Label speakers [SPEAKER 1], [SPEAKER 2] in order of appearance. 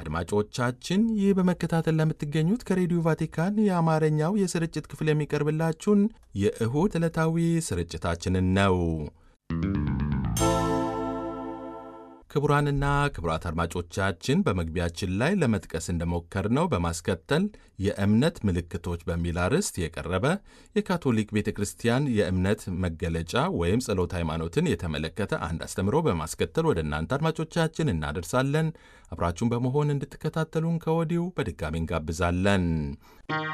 [SPEAKER 1] አድማጮቻችን ይህ በመከታተል ለምትገኙት ከሬዲዮ ቫቲካን የአማርኛው የስርጭት ክፍል የሚቀርብላችሁን የእሁድ ዕለታዊ ስርጭታችንን ነው። ክቡራንና ክቡራት አድማጮቻችን በመግቢያችን ላይ ለመጥቀስ እንደሞከርነው በማስከተል የእምነት ምልክቶች በሚል አርዕስት የቀረበ የካቶሊክ ቤተ ክርስቲያን የእምነት መገለጫ ወይም ጸሎት ሃይማኖትን የተመለከተ አንድ አስተምሮ በማስከተል ወደ እናንተ አድማጮቻችን እናደርሳለን። አብራችሁን በመሆን እንድትከታተሉን ከወዲሁ በድጋሚ እንጋብዛለን።